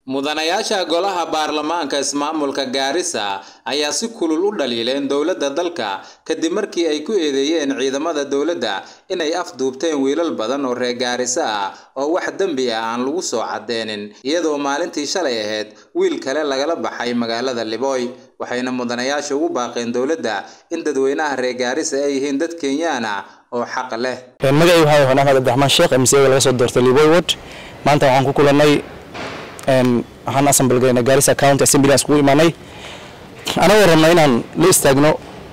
mudanayaasha golaha baarlamaanka ismaamulka gaarisa ayaa si kulul u dhaliileen dowladda dalka kadib markii ay ku eedeeyeen ciidamada dowladda inay afduubteen wiilal badan oo reer gaarisa ah oo wax dembi ah aan lagu soo cadeenin iyadoo maalintii shalay ahayd wiil kale lagala baxay magaalada libooy waxayna mudanayaasha ugu baaqeen dowladda in dadweynaha reer gaarisa ay yihiin dad kenyaan ah oo xaq leh magacaygu waxaa yahay axmed abdiraxmaan sheekh mca laga soo doortay liboy ward maanta waxaan ku kulannay waxaan assemble gaynay Garissa County Assembly iskugu imaanay anagoo rabnaa inaan la istaagno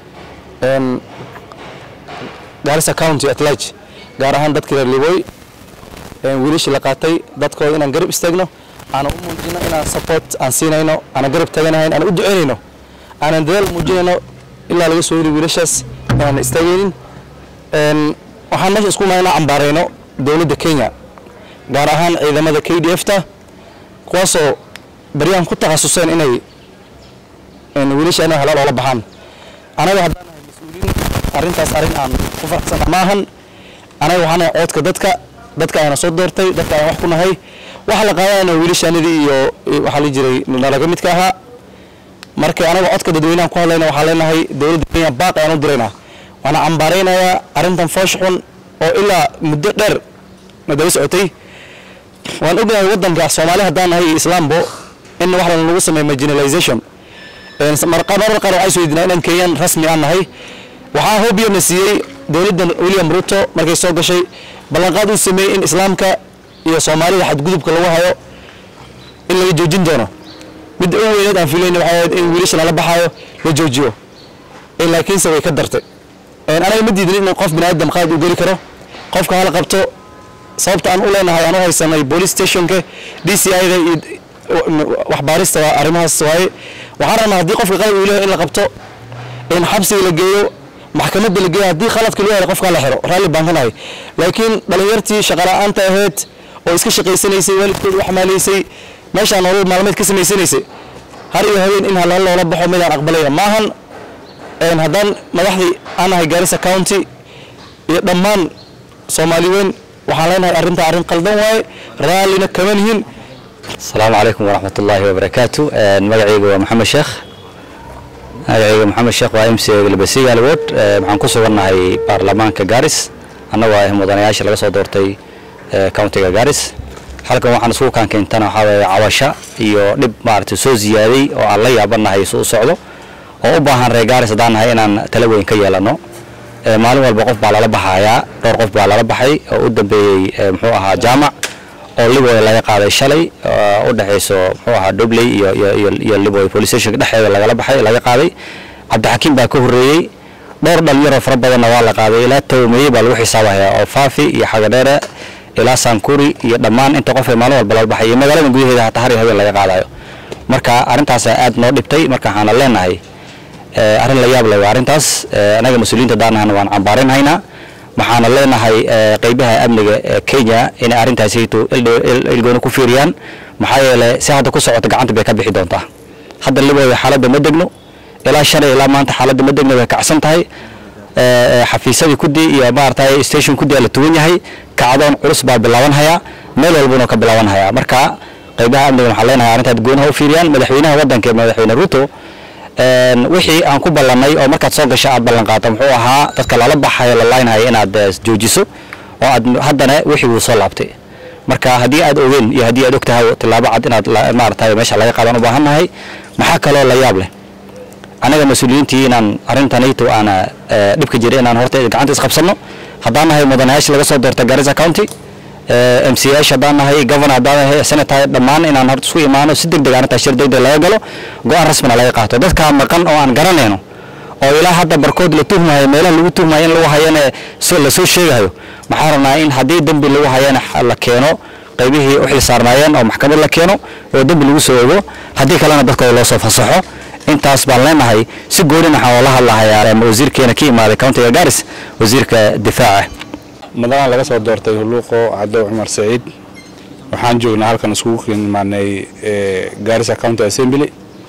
Garissa County at large gaar ahaan dadkii reer Liboy wiilashii la qaatay dadkooda inaan garab istaagno aan u muujino inaan support aan siinayno aan garab taganahayn aan u duceynayno aanan dadaal muujinayno ilaa laga soo heli wiilashaas inaan istaagaynin waxaan meesha isku imaanay inaan cambaarayno dowladda Kenya gaar ahaan ciidamada KDF-ta kuwaasoo baryahan ku takhasuseen inay wiilasha inay halaal oola baxaan anaga haddaan nahay mas-uuliin arrintaas arrin aan ku faraxsana maahan anaga waxaan nahay coodka dadka dadka ayna soo doortay dadka ayaan wax ku nahay waxa la qaadanayna wiilashaanidii iyo waxaa la jiray nalaga midka ahaa marka anaga codka dadweynahan ku hadlayna waxaa leenahay dowladda kenya baaq ayaan u diraynaa waxaana cambaaraynayaa arrintan foosh xun oo ilaa muddo dheer na daba socotay waan ognahay waddanka soomaali haddaan nahay iyo islaambo in wax lagu sameeyo marginalization marar qaar waxay soo yidinaa inaan kenyan rasmi aan nahay waxaa hoobiyana siiyey dowladdan william ruto markay soo gashay ballanqaad uu sameeyey in islaamka iyo soomaalida xadgudubka lagu hayo in laga joojin doono midda u weyneed aan filayna waxay ahayd in wiilasha lala baxaayo la joojiyo laakiinse way ka dartay anaga ma diidin in qof biniaadam qaad uu geli karo qofka hala qabto sababta aan u leenahay aan u haysanay police stationka d c i da iyo waxbaarista waa arrimahaas waaye waxaan rabnaa haddii qofka qalad uu leeyahay in la qabto in xabsiga la geeyo maxkamadda la geeyo haddii khaladka loo yahay qofka la xiro raalli baan ka nahay laakiin dhalinyartii shaqala'aanta ahayd oo iska shaqaysanaysay waalidkooda wax maalaysay meeshaan nolol maalmeed ka samaysanaysay har iyo habeen in halal loola baxo midaan aqbalayna maahan haddaan madaxdii aan nahay Garissa County iyo dhammaan Soomaali weyn waxaan leenahay arrinta arrin qaldan waaye raallina kama nihin asalaamu calaykum waraxmat ullaahi wabarakaatu magacayga waa maxamed sheekh magacayga maxamed sheekh waa m c galbasiga alwood waxaan ku sugannahay baarlamaanka gaaris annagoo ah mudanayaasha laga soo doortay countiga gaaris halkan waxaan isugu kaankeentana waxaa weeye cawasha iyo dhib maaragtay soo ziyaaday oo aan la yaabanahay isu u socdo oo u baahan reer gaaris haddaan nahay inaan tala weyn ka yeelano maalin walba qof baa lala baxayaa dhowr qof baa lala baxay oo u dambeeyey muxuu ahaa jaamac oo liboy laga qaaday shalay u dhexayso muxuu ahaa dobley iyo iyo iyo liboy police station dhexeeda lagala baxay laga qaaday cabdixakiim baa ka horreeyey dhowr dhalinyaroo fara badanna waa la qaaday ilaa tawmeeye baa lagu xisaabayaa oo faafi iyo xagadheere ilaa sankuri iyo dhammaan inta qof ee maalin walba lala baxay iyo magaalada gudaheeda hataa har iyo habeen laga qaadayo marka arrintaasaa aad noo dhibtay marka waxaana leenahay arrin la yaab leh waa arrintaas anaga mas-uuliyiinta daanahana waan cambaarinhaynaa waxaana leenahay qeybaha amniga ee kenya inay arrintaasayto ilgooni ku fiiriyaan maxaa yeele si hadda ku socota gacanta bay ka bixi doontaa hadda libooda xaaladda ma degno ilaa shalay ilaa maanta xaaladda ma degno way kacsan tahay xafiisyadii kudii iyo maaragtay station kudii la tuwan yahay kacdoon culus baa bilaabanhayaa meel walbuna ka bilaabanhayaa marka qeybaha amniga waxaan leenahay arrintaad goonaha u fiiriyaan madaxweynaha waddanka madaxweyne ruto wixii aan ku ballannay oo markaad soo gasho aad ballan qaata muxuu ahaa dadka lala baxayo la laynhayo inaad joojiso oo aad haddana wixii wuu soo laabtay marka haddii aad ogeen iyo haddii aad og tahay tillaabo cad inaad maaragtay meesha laga qaadan u baahan nahay maxaa kaloo la yaab leh anaga mas-uuliyiintii inaan arrintanayto aana dhibka jira inaan horta gacanta isqabsanno haddaan nahay mudanayaasha laga soo doortay Garissa County m c h haddaan nahay governor haddaan nahay senator dhammaan inaan horta isku imaano si degdeg aan taashir degdeg laga galo go-aan rasmina laga qaato dadka maqan oo aan garanayno oo ilaa hadda barkood la tuhmayo meelaha lagu tuhmayo in lagu hayana la soo sheegayo maxaa rabnaa in haddii dembi lagu hayana la keeno qaybihii u xil saarnaayeen oo maxkamad la keeno oo dembi lagu soo ogo haddii kalena dadkooda loo soo fasaxo intaas baan leenahay si gooni waxaan oola hadlahayaa wasiirkeena ka imaaday countiga garis wasiirka difaaca madaxan laga soo doortay huluuqo cadow cumar saciid waxaan joognaa halkan iskugu imaanay Garissa County Assembly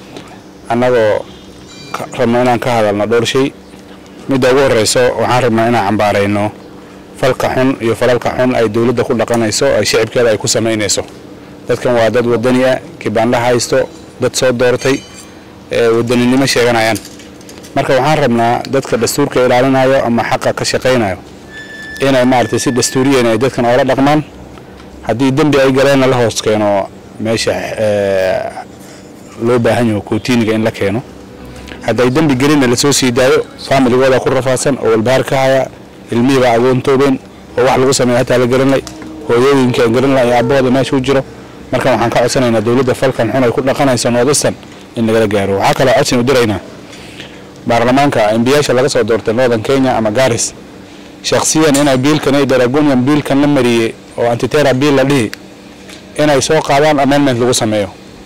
annagoo rabna inaan ka hadalno dhowr shay midda ugu horeyso waxaan rabnaa inaan cambaarayno falka xun iyo falalka xun ay dowladda ku dhaqanayso ay shicibkeeda ay ku samaynayso dadkan waa dad wadani ah kibaandha haysto dad soo doortay wadaninimo sheeganayaan marka waxaan rabnaa dadka dastuurka ilaalinayo ama xaqa ka shaqaynayo inay maaragtay si dastuuriyan ay dadkan oola dhaqmaan haddii dembi ay galeenna la hoos keeno meesha loo baahan yaho kootiiniga in la keeno hadday dembi gelinna lasoo sii daayo faamiligooda ku rafaadsan oo walbahaar ka haya ilmihiibaa agoontoobeen oo wax lagu sameeya hataa la garanlay hooyooyinka garanlay iyo abbahooda meesha u jiro marka waxaan ka codsanaynaa dowladda falkan xun ay ku dhaqanayso noodistan in lagala gaaro waxaa kaloo codsin u diraynaa baarlamaanka embiyaasha laga soo doortay northern kenya ama garis shakhsiyan inay biilkan ay daragonian biilkan la mariyey oo antitera biil la dhihi inay soo qaadaan amendment lagu sameeyo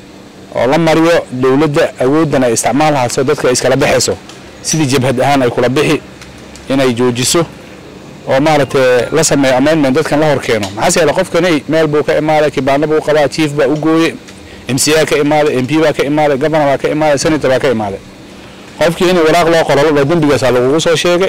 oo la mariyo dowladda awooddan ay isticmaal hayso dadka ay iskala baxayso sidii jabhad ahaan ay kula bixi inay joojiso oo maaragtay la sameeyo amendment dadkan la hor keeno maxaase yeele qofkani meel buu ka imaaday kibaano buu qabaa chief baa u gooye m c a ka imaaday m p baa ka imaaday governor baa ka imaaday senator baa ka imaaday qofkii in waraaq loo qoro laba dembigaasaa lagugu soo sheegay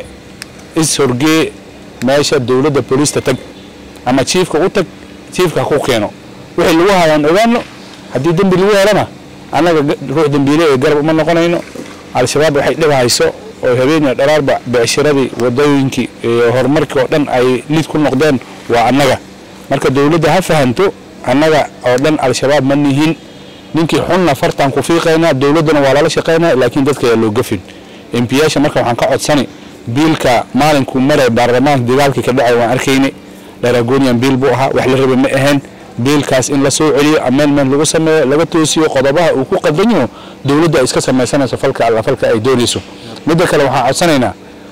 is horgee meesha dowladda booliista tag ama chiefka u tag chiefka ha ku keeno wixii lagu hayaan ogaano haddii dembi lagu helana annaga ruux dembiile ee garab uma noqonayno al-shabaab waxay dhib hayso oo habeeniya dharaarba becshiradii wadooyinkii iyo horumarkii oo dhan ay lid ku noqdeen waa annaga marka dowladda ha fahanto annaga oo dhan al-shabaab ma nihin ninkii xunna fartaan ku fiiqaynaa dowladdana waa lala shaqaynaa laakiin dadka ayaa loo gafin embiyaasha marka waxaan ka codsani biilka maalinkuu maray baarlamaanka dagaalkii ka dhacay waan arkaynay dharagonian biil buu ahaa wax la rabay ma ahayn biilkaas in la soo celiyo amendment lagu sameeyo laga toosiyo qodobaha uu ku qaldan yaho dowladda ay iska samaysanayso falka alla falka ay doonayso midda kale waxaan codsanaynaa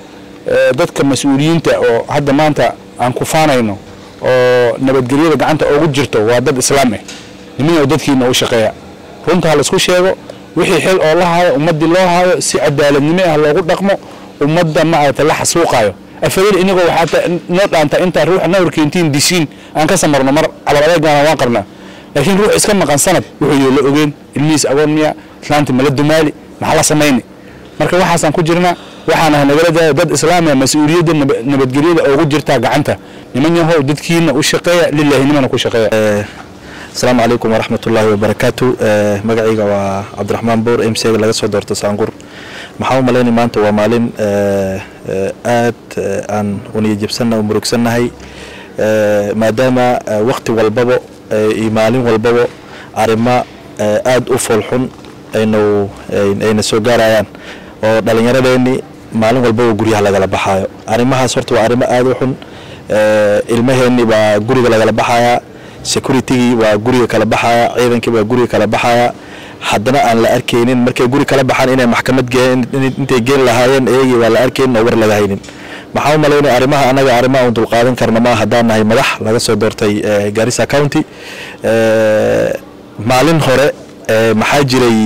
dadka mas-uuliyiinta oo hadda maanta aan ku faanayno oo nabadgelyada gacanta ugu jirto waa dad islaam ah nimin oo dadkiina u shaqeeya runta ha laisku sheego wixii xil oo la haayo ummaddii loo haayo si cadaaladnimo ah loogu dhaqmo ummadda maaragtay la xasuuqaayo afadeen inagoo waxaa noo dhaanta intaa ruuxa na horkeentiin dishiin aan ka samarno mar cabaladeegaana waan qabnaa laakiin ruux iska maqan sanad wuxuu yoo la ogeen ilmihiis agoon miya islaanti mala dumaali maxaa la samayni marka waxaasaan ku jirnaa waxaana nagala daaya dad islaamiya mas-uuliyadda nabadgelyada ugu jirtaa gacanta niman yahow dadkiina u shaqeeya lilaahinimana ku shaqeeya asalaamu calaykum waraxmat ullaahi wabarakaatu magacayga waa cabdiraxmaan buur m c ga laga soo doorto saangur maxaa u malaynay maanta waa maalin aad aan uniyajabsanna u murugsannahay maadaama wakti walbaba iyo maalin walbaba arrimo aad u foolxun aynu ayna soo gaarayaan oo dhallinyaradeenni maalin walbaba guryaha lagala baxaayo arrimahaas horta waa arrimo aad u xun ilmaheenni baa guriga lagala baxayaa securitigii waa guriga kala baxaya ciidankii baa guriga kala baxaya haddana aan la arkaynin markay guri kala baxaan inay maxkamad intay geen lahaayeen eegii waa la arkaynin oo war laga haynin maxaa u malaynaya arrimaha annaga arrimaha un dulqaadan karna ma haddaan nahay madax laga soo doortay garissa county maalin hore maxaa jiray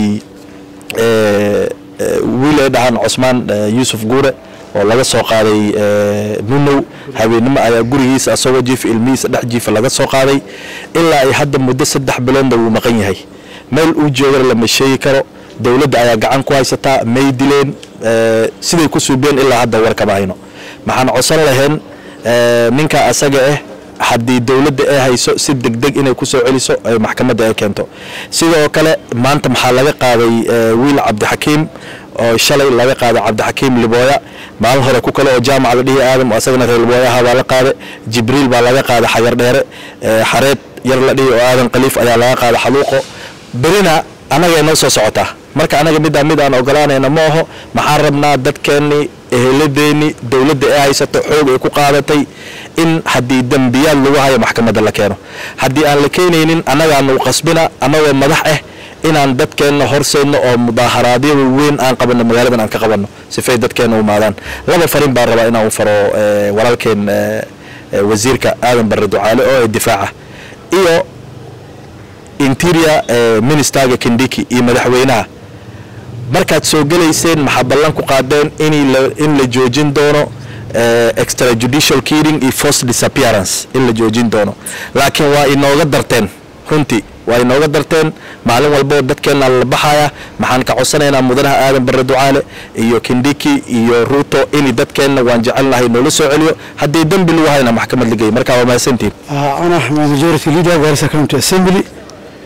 wiil ay dhahaan cosmaan yuusuf guure oo laga soo qaaday nunow habeennimo ayaa gurigiisa asagoo jiifa ilmihiisa dhex jiifa laga soo qaaday ilaa ay hadda muddo saddex biloodna wuu maqan yahay meel uu joogana lama sheegi karo dowladda ayaa gacan ku haysataa may dileen siday ku suubeen ilaa hadda war kama hayno maxaan codsan lahayn ninka asaga ah haddii dowladda ay hayso si degdeg inay ku soo celiso ay maxkamadda ay keento sidoo kale maanta maxaa laga qaaday wiil cabdixakiim oo shalay laga qaaday cabdixakiim libooya maalin hore ku kale oo jaamaca la dhihi aadam asagana reer libooyaha baa la qaaday jibriil baa laga qaaday xagar dheere xareed yar la dhihi oo aadan khaliif ayaa laga qaaday xaluuqo berina annagay noo soo socotaa marka annaga middaa mid aan ogolaanayna ma aho maxaan rabnaa dadkeennii eheladeenni dowladda ee haysato xoog ay ku qaadatay in haddii dembiyaad lagu hayo maxkamadda la keeno haddii aan la keenaynin annagaanu qasbina annagoo madax ah inaan dadkeenna horseedno oo mudaaharaadyo weyn aan qabanno magaaladan aan ka qabanno sifay dadkeenna u maadaan laba farin baan rabaa inaan u faro walaalkeen wasiirka aadan barre ducaale oo ee difaaca iyo interior ministerga kindiki iyo madaxweynaha markaad soo gelayseen maxaa ballan ku qaadeen in la joojin doono extrajudicial killing iyo forced disappearance in la joojin doono laakiin waa inooga darteen runtii waa inooga darteen maalin walboo dadkeenna la baxaya maxaan ka codsanaynaa mudanaha aadan barre ducaale iyo kindiki iyo ruuto in dadkeenna waan jecelnahay noola soo celiyo haddii dembi lagu hayna maxkamad la geeyo marka waa mahadsantiin أنا majority leader Garissa County Assembly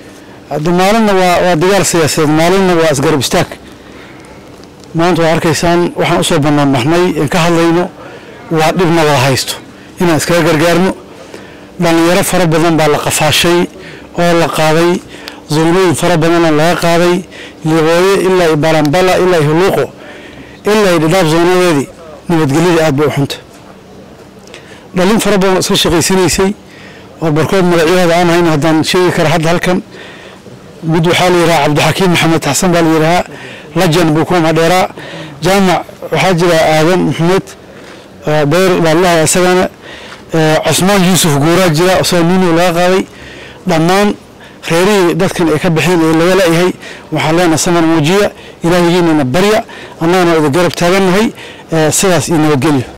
hadda maalinna waa waa dagaal siyaasadeed maalinna waa isgarab istaag maanta waa arkaysaan waxaan usoo bannaan baxnay in ka hadlayno waa dhibna wada haysto inaan iskaga gargaarno dhallinyaro fara badan baa la qafaashay oo la qaaday zoonooyin fara badanna laga qaaday liqooye ilaa iyo balambala ilaa iyo huluuqo ilaa iyo dhidhaaf zoonadeedii nabadgelyada aad bay u xunta dhalin fara badan oo iska shaqaysanaysay oo barkood magacyahooda aan hayn haddaan sheegi kara hadda halkan mid waxaa la yidhahaa cabdixakiim maxamed xasan baa la yidhahaa lajan buu ku madheeraa jaamac waxaa jira aadan maxamed beer baa lalahay isagana cusmaan yuusuf guuraa jira isagoo nino laga qaaday dhammaan reerihii dadkan ay ka baxeen ee laga la'yahay waxaan leenahay saman muujiya ilaahigiinana barya annagana wada garab taagannahay sidaas iyo nabadgelyo